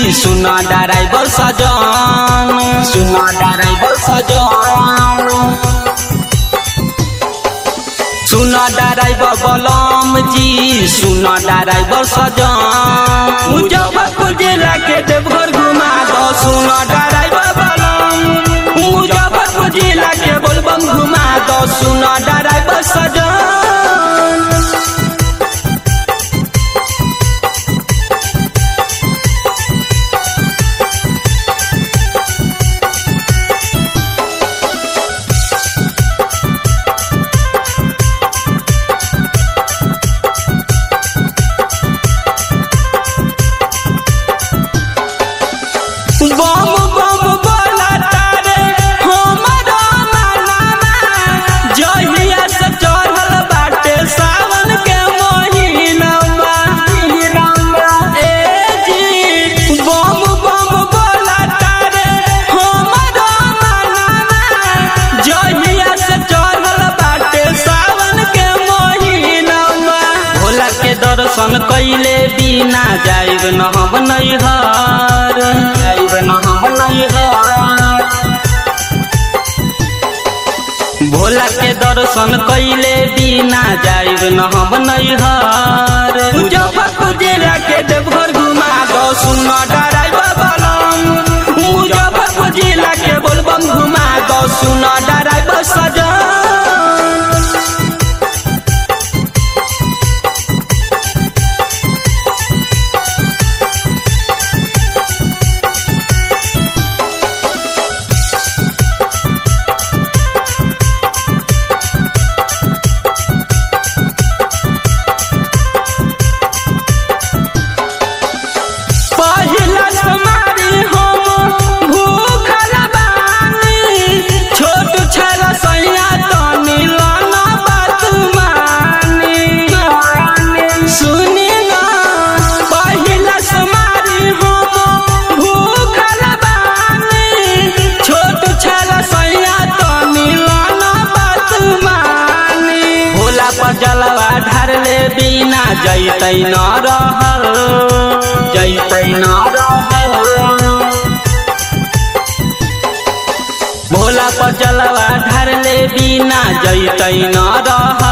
सुना ड्राइवर सजन सुना ड्राइवर सजन सुना ड्राइवर बलम जी सुना ड्राइवर सजन मुजफ्फरपुर जिला के देवघर घुमा दो सुना ड्राइवर बलम मुजफ्फरपुर जिला के बोलबम घुमा दो सुना ड्राइवर सजन बम बम बोला तारे हमरा मनाना जहिया से चढ़ल बाटे सावन के महीनावा ए जी बम बम बोला तारे हमरा मनाना जहिया से चढ़ल बाटे सावन के महीनावा भोला के दर्शन कैले बिना जाइब न हम नैहर जाइब न हम नैहर भोला के दर्शन कैले बिना जाइब न हम नैहर मुजफ्फरपुर जिला के देवघर घुमा दो सुना ड्राइवर बलम मुजफ्फरपुर जिला के बोलबम घुमा दो सुना ड्राइवर सजन पहिला समारी हम भूखल बानी छोट छल सैया तनी लाना बात मानी सुनी ना पहिला समारी हम भूखल बानी छोट छल सैया तनी लाना बात मानी भोला पर जलवा ढार ले बिना जैतै न रहल जैतै न रहल भोला पर जलवा ढार ले बिना जैतै न रहल